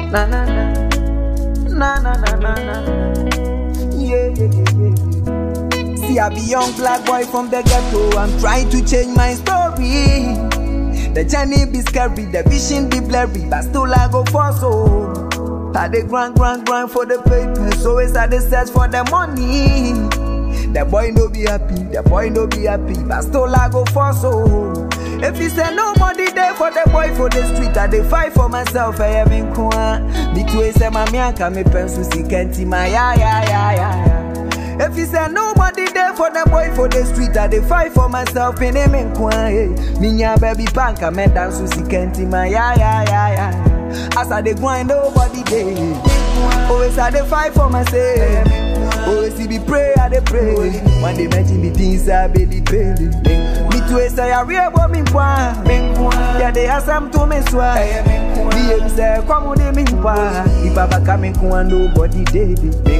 Na na na. Na na na na na. Yeah, yeah, yeah, yeah, yeah. See, I be young black boy from the ghetto. I'm trying to change my story. The journey be scary, the vision be blurry, but still I go for so. I dey grind, grind, grind for the papers, always I dey search for the money. The boy no be happy, the boy no be happy, but still I go for so. If he say nobody there for the boy for the street, I dey fight for myself. I am in kwa. Me too say my mianka me pencil si kenti my ya ya ya ya ya. If he say nobody there for the boy for the street, I dey fight for myself in him in kwa. Hey. Minya baby panka me dance si kenti my ya ya ya ya. As I dey grind, nobody there. Always I dey fight for myself. Always he be pray, I dey pray. One day mention me things I belly belly. Me too say I real but me kwa. Yeah, they ask them to me swa. Me him say come on me kwa. If I back me kwa nobody dey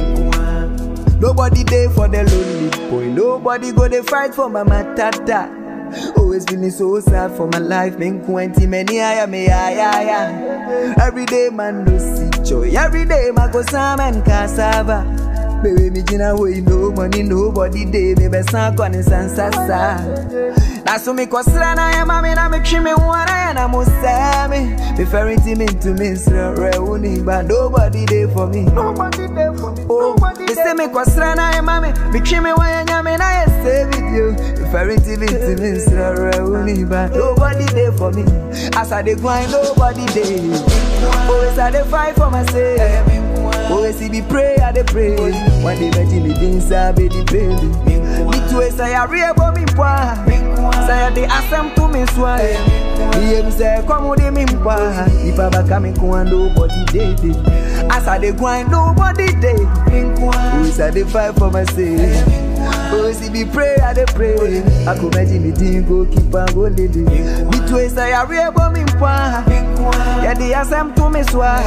dey. Nobody there for the lonely boy. Nobody go they fight for my matata. Always feeling so sad for my life. Men twenty many I am me ya ya ya. Every day man no see joy. Every day man go sam and cassava. Baby me jina way no money nobody day me be san kwa ni san sasa. That's so me kosra na ya mami na me chime wana ya na musame. Me ferry team into me sra reuni but nobody there for me. Nobody there for me. Oh, they say me kosra na ya mami me chime wana nyame na ya stay with you. Me ferry team into me sra reuni but nobody there for me. As I dey grind nobody there. Always I dey fight for myself. Always he be pray, I dey pray. One day me me things I be the baby. Me too say I real but me kwa. Say I dey ask them to me swa. Me him say come with me kwa. If I back me kwa nobody dey dey. As I dey grind nobody dey. Always I dey fight for myself. Always he be pray, I dey pray. I could imagine me thing go keep on go lady. Me too say I real but me kwa. Yeah, they ask them to me swa.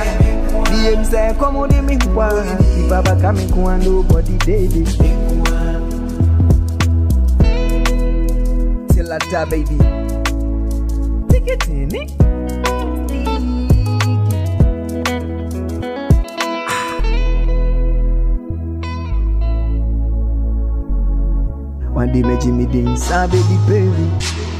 Me him say come with me kwa. If I back me kwa nobody dey dey. Till I die, baby. Take it in it. One day me Jimmy dance, ah baby baby.